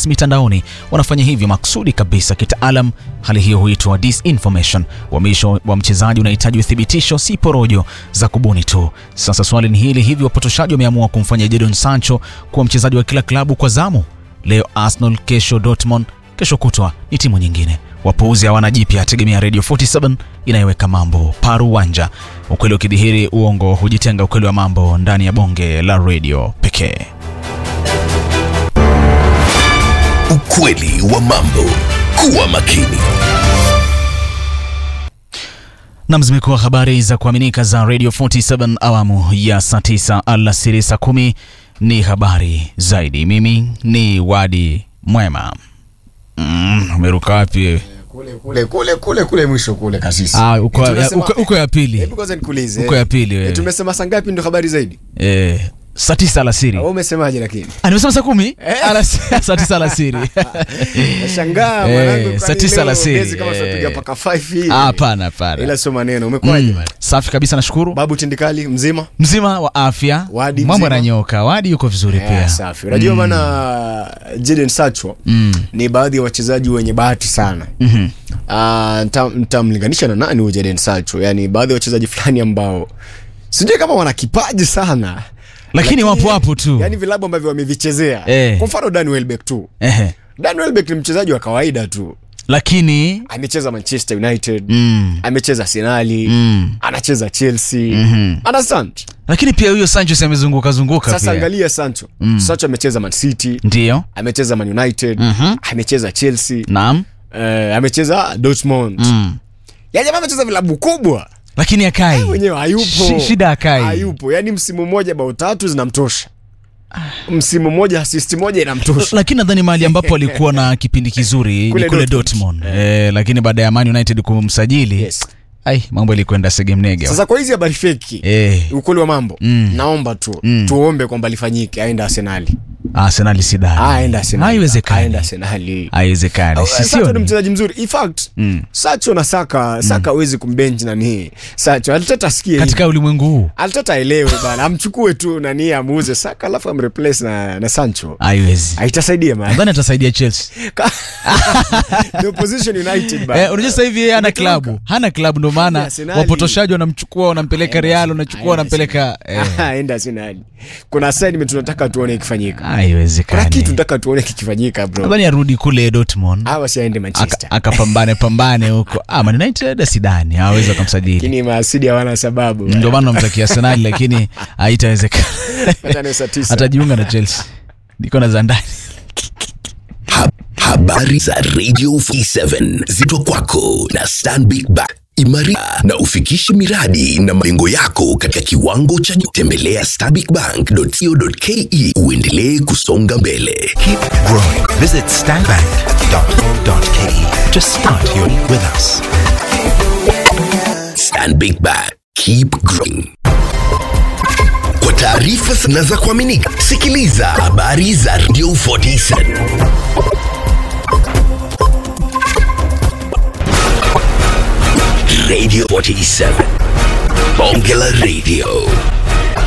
mitandaoni wanafanya hivyo maksudi kabisa. Kitaalam, hali hiyo huitwa disinformation. Uhamisho wa mchezaji unahitaji uthibitisho, si porojo za kubuni tu. Sasa swali ni hili, hivi wapotoshaji wameamua kumfanya Jadon Sancho kuwa mchezaji wa kila klabu kwa zamu? Leo Arsenal, kesho Dortmund, kesho kutwa ni timu nyingine. Wapuuzi hawana jipya, tegemea Radio 47 inayoweka mambo paru wanja. Ukweli ukidhihiri, uongo hujitenga. Ukweli wa mambo ndani ya bonge la radio pekee. Ukweli wa mambo. Kuwa makini. Nam, zimekuwa habari za kuaminika za Radio 47 awamu ya saa 9 alasiri, saa kumi ni habari zaidi. Mimi ni Wadi Mwema. Mm, umeruka wapi wewe? kule kule kule kule kule mwisho kule kasisi. Ah, uko Eh, tumesema- uko- uko ya pili. Hebu kwanza nikuulize. Uko ya pili wewe. Eh, tumesema saa ngapi ndio habari zaidi? Eh, saa 9 alasiri. Wewe umesemaje lakini? Ah, nimesema saa kumi? Alas- saa 9 alasiri. Nashangaa Eh, mwanangu saa kwani tisa leo alasiri. gezi kama Eh. tunapiga paka 5 hivi. Ah, Hapana, hapana. Ila sio maneno. Umekwaje Mm, bwana? safi kabisa, nashukuru. Babu Tindikali mzima? Mzima wa afya, Wadi mambo mzima? yananyoka. Wadi yuko vizuri Eh, pia. safi. Unajua bana Jadon Sancho ni baadhi ya wachezaji wenye bahati sana. Mhm. Ah, nta- nitamlinganisha na nani huyo Jadon Sancho? Yaani baadhi ya wachezaji fulani ambao sijui kama wana kipaji sana. Lakini wapo hapo tu. Yaani vilabu ambavyo wamevichezea. Eh. Kwa mfano Dan Welbeck tu. Ehe. Dan Welbeck ni mchezaji wa kawaida tu. Lakini Amecheza Manchester United, mm, amecheza Arsenal, mm. anacheza Chelsea. Mhm. Understand? Lakini pia huyo Sanchez amezunguka zunguka Sasa pia. angalia Sancho. Sancho amecheza Man City, Ndio. amecheza Man United, Mhm. amecheza Chelsea, Naam. eh, amecheza Dortmund. Mm. Yaani jamaa amecheza vilabu kubwa. Lakini akai. Mwenyewe hayupo. Shi- Shida akai. Hayupo. Yaani msimu mmoja bao tatu zinamtosha. Msimu mmoja assist moja inamtosha. Lakini nadhani mahali ambapo alikuwa na kipindi kizuri Kule ni kule Dortmund. Dortmund. Eh, lakini baada ya Man United kumsajili Yes. ai mambo yalikwenda segemnege. Sasa kwa hizi habari feki. Eh, Ukweli wa mambo. Mm. Naomba tu Mm. tuombe kwamba lifanyike aende Arsenali. Arsenal sidani. Aende Arsenali. Haiwezekani. Aende Arsenali. Haiwezekani. Sancho ni Sisioni. mchezaji mzuri. In fact, Mm. Sacho na Saka, Saka hawezi kumbench nani. Sacho alitata asikie. Katika ulimwengu huu Alitata aelewe bana, amchukue tu nani amuuze Saka alafu amreplace na na Sancho. haiwezi. Haitasaidia man. Nadhani atasaidia Chelsea. The opposition United bana. Eh, unajua sasa hivi yeye hana Ametoka. klabu. Hana klabu ndio maana Arsenali. wapotoshaji wanamchukua wanampeleka Real, wanachukua wanampeleka eh. Aenda Arsenali. Kuna assignment tunataka tuone ikifanyika. Kuna Haiwezekani. kitu tunataka tuone kikifanyika bro. Nadhani arudi kule Dortmund. Hawa si aende Manchester. Aka- akapambane pambane huko. Ah, Man United sidani hawezi kumsajili. Lakini maasidi hawana sababu. Ndio maana namtakia Arsenal lakini haitawezekana. Hata ni saa tisa. Atajiunga na Chelsea. Niko na za ndani. Ha- Habari za Radio 47 zito kwako na Stanbic Bank. Imarisha na ufikishe miradi na malengo yako katika kiwango cha juu. Tembelea stanbicbank.co.ke uendelee kusonga mbele. Keep growing. Visit stanbank.co.ke to start your with us. Stanbic Bank. Keep growing. Kwa taarifa na za kuaminika, sikiliza habari za Radio 47. Radio 47. Bonge la Radio.